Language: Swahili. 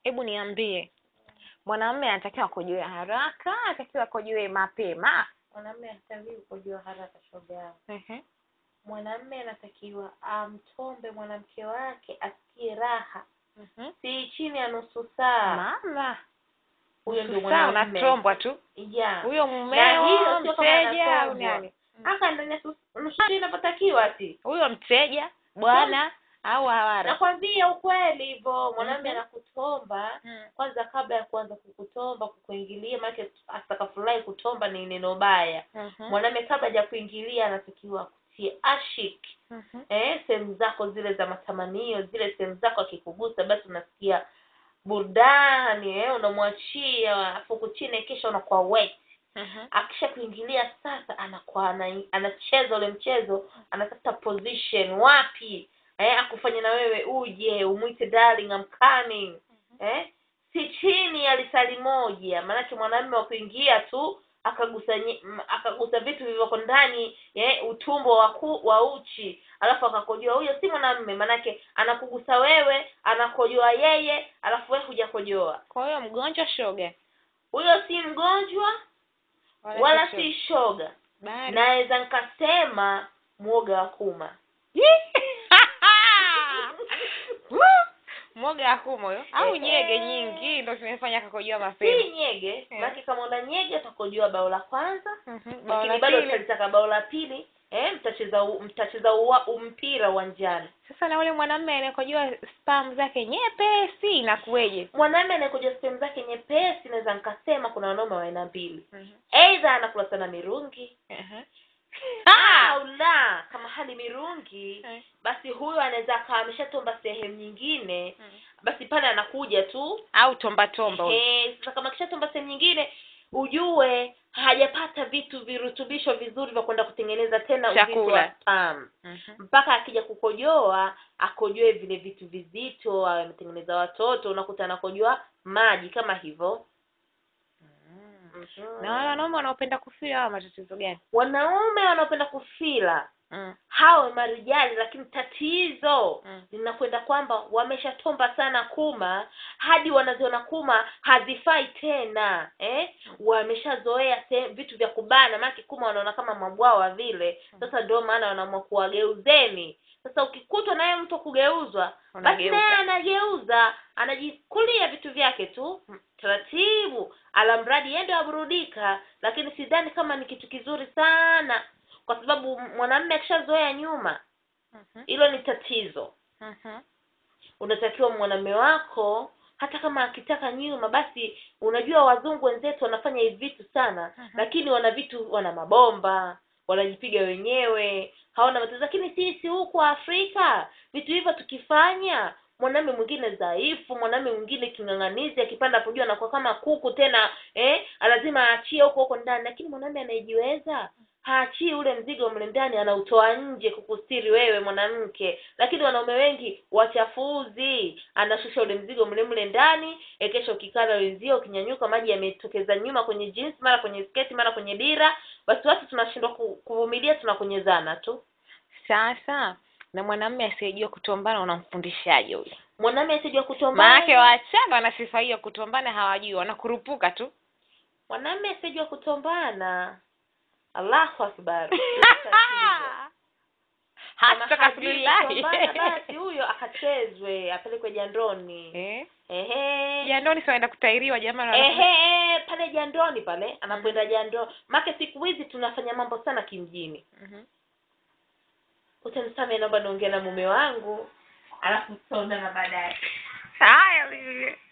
hebu niambie mwanamume anatakiwa akojoe haraka anatakiwa akojoe mapema mwanamume hatakiwi kukojoa haraka shoga yangu Ehe. mwanamume anatakiwa amtombe mwanamke wake asikie raha Mhm. si chini ya nusu saa mama huyo ndio Nusu saa mwanamume unatombwa tu yeah huyo Na hiyo mumeo sio kama mteja au anatombwa. nani aka ndani ya nusu nusu saa inapotakiwa ati huyo mteja bwana au hawara nakwambia ukweli hivyo mwanamume Mhm. anakutomba Mm. kwanza kabla ya kuanza kukutomba kukuingilia maanake atakafurahi kutomba ni neno baya Mhm. mwanamume kabla haja kuingilia anatakiwa kutie ashik Mhm. eh sehemu zako zile za matamanio zile sehemu zako akikugusa basi unasikia burudani eh unamwachia afu huku chini kisha unakuwa wet Mhm. akisha kuingilia sasa anakuwa ana, anacheza ule mchezo anatafuta position wapi eh akufanye na wewe uje umwite darling I'm coming eh si chini ya lisali moja maanake mwanamume wa kuingia tu akagusa nye- m- akagusa vitu vilivyoko ndani eh utumbo wa ku, wa uchi alafu akakojoa huyo si mwanamume maanake anakugusa wewe anakojoa yeye alafu wewe hujakojoa kwa hiyo mgonjwa shoga huyo si mgonjwa wala si shoga bari naweza nikasema mwoga wa kuma mwoga akuma huyo au Eh. nyege nyingi ndo zimefanya akakojoa si mapema nyege Eh. baki kama una nyege utakojoa bao la kwanza Mhm. Bao lakini la bado pili. utalitaka bao la pili eh mtacheza u- mtacheza uwa- mpira uwanjani sasa na ule mwanamume anayekojoa spam zake nyepesi inakuweje mwanamume anayekojoa sehemu zake nyepesi naweza nikasema kuna wanaume wa aina mbili aidha anakula sana mirungi Mhm. au la kama hali mirungi Eh. basi huyo anaweza akawa ameshatomba sehemu nyingine basi pale anakuja tu au tomba tomba huyo. Eh, sasa kama kishatomba sehemu nyingine ujue hajapata vitu virutubisho vizuri vya kwenda kutengeneza tena uzito Chakula. wa sperm Mhm. mpaka akija kukojoa akojoe vile vitu vizito awe ametengeneza watoto unakuta anakojoa maji kama hivyo Mhm. na wale wanaume wanaopenda kufia hawa matatizo gani wanaume wanaopenda kufila mm. hawe marijali lakini tatizo Mm. linakwenda kwamba wameshatomba sana kuma hadi wanaziona kuma hazifai tena eh wameshazoea se- vitu vya kubana maana kuma wanaona kama mabwawa vile sasa ndio maana wanaamua kuwageuzeni sasa ukikutwa naye mtu kugeuzwa basi Unageuza. naye anageuza anajikulia vitu vyake tu taratibu alamradi yeye ndio aburudika lakini sidhani kama ni kitu kizuri sana kwa sababu mwanamume akishazoea nyuma Mhm. hilo ni tatizo Mhm. unatakiwa mwanamume wako hata kama akitaka nyuma basi unajua wazungu wenzetu wanafanya hivi vitu sana Mhm. lakini wana vitu wana mabomba wanajipiga wenyewe hawana matatizo lakini sisi huku afrika vitu hivyo tukifanya mwanamume mwingine dhaifu mwanamume mwingine king'ang'anizi akipanda hapo juu anakuwa kama kuku tena eh lazima aachie huko huko ndani lakini mwanamume anayejiweza haachii ule mzigo mle ndani anautoa nje kukustiri wewe mwanamke lakini wanaume wengi wachafuzi anashusha ule mzigo mle mle ndani e kesho ukikaa na wenzio ukinyanyuka maji yametokeza nyuma kwenye jeans mara kwenye sketi mara kwenye dira basi watu tunashindwa ku- kuvumilia tunakonyezana tu sasa na mwanamume asiyejua kutombana unamfundishaje huyo mwanamume asijua kutombana maanake wachanga wana sifa hiyo kutombana hawajui wanakurupuka tu mwanamume asijua kutombana allahu akbar Kama hata hajui kutombana, kasulilahi basi huyo akachezwe apelekwe jandoni eh ehe jandoni siwaenda kutairiwa jamani wana- ehe pale jandoni pale anapoenda jandoni make siku hizi tunafanya mambo sana kimjini Mhm. utanisamehe naomba niongee na mume wangu alafu tutaonana baadaye haya